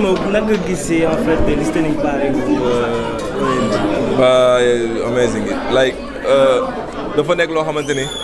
rapidement naka nga gisee en fait de listening party bu OMG. Uh, amazing like dafa nekk loo xamante ni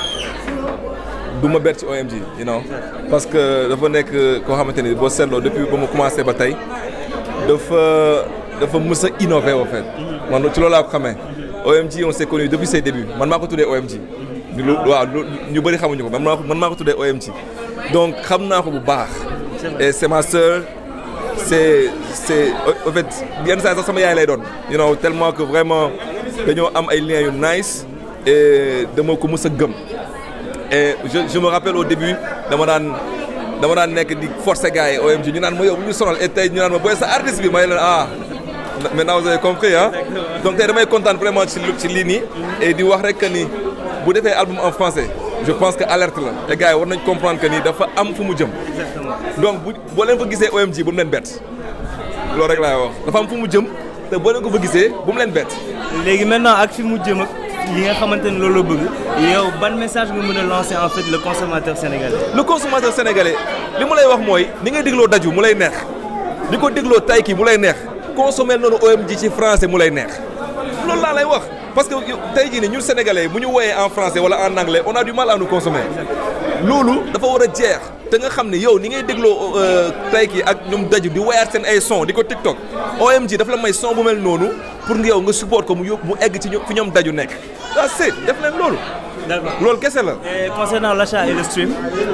du ma bett ci OMG you know parce que dafa nekk koo xamante ni boo seetloo depuis ba mu commencé ba tey dafa dafa mës a innover en fait man ci loolu laa ko xamee OMG on s'est connu depuis ses débuts man maa ko tuddee OMG lu waaw ñu bëri xamuñu ko man maa ko man maa ko tuddee OMG donc xam naa ko bu baax et c'est ma sœur c'est c'est en fait yenn saa sax sama yaay lay doon you know tellement que vraiment dañoo am ay liens yu nice et dama ko mës a gëm et je je me rappelle au début dama daan dama daan nekk di forcer gars yi OMG ñu naan ma yow bu ñu sonal et tey ñu naan ma booy sa artiste bi may leen ah maintenant vous avez compris ah donc tey damay kontaan vraiment ci ci lii nii et di wax rek que ni bu defee album en français je pense que alerte la te gars yi war nañ comprendre que ni dafa am fu mu jëm donc bu boo leen fa gisee OMG bu mu leen bett loolu rek laay wax dafa am fu mu jëm te boo leen ko fa gisee bu mu leen bett. léegi maintenant ak fi mu jëm ak li nga xamante ni loolu la bëgg yow ban message nga mën a lancer en fait le consommateur sénégalais. le consommateur sénégalais li mu lay wax mooy ni ngay dégloo daju mu lay neex di ko dégloo tayki mu lay neex consommer noonu OMG ci français mu lay neex loolu laa lay wax. parce que tey jii nii ñun sénégalais bu ñu woyee en français wala en anglais on a du mal à nous consommer loolu dafa war a jeex te nga xam ne yow ni ngay dégloo tayki ak ñoom daju di woyaat seen ay son di ko TikTok OMG dafa la may son bu mel noonu pour nga yow nga support ko mu yóbbu mu egg ci fi ñoom daju nekk ça c'est def leen loolu. d'accord loolu kese la. et concernant l'achat et le stream.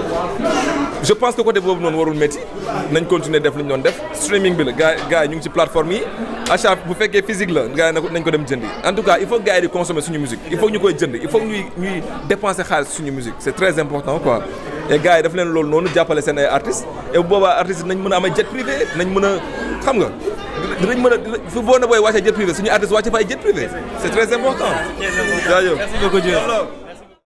je pense que côté boobu noonu warul métti nañ continuer def li ñu doon def streaming bi la gars gars yi ñu ngi ci plateforme yi achat bu fekkee physique la gars yi nañ ko dem jëndi en tout cas il faut gars yi di consommer suñu musique il faut ñu koy jënd il faut ñuy ñuy dépenser xaalis suñu musique c'est très important quoi et gars yi daf leen loolu noonu jàppale seen ay artistes et bu boobaa artistes nañ mën a am ay jet privé nañ mën a xam nga dinañ mën a fu boo na booy wàccee jet privé suñu artiste wàcce fa ay jet privé c'est très important jaajëf merci beaucoup Dieu.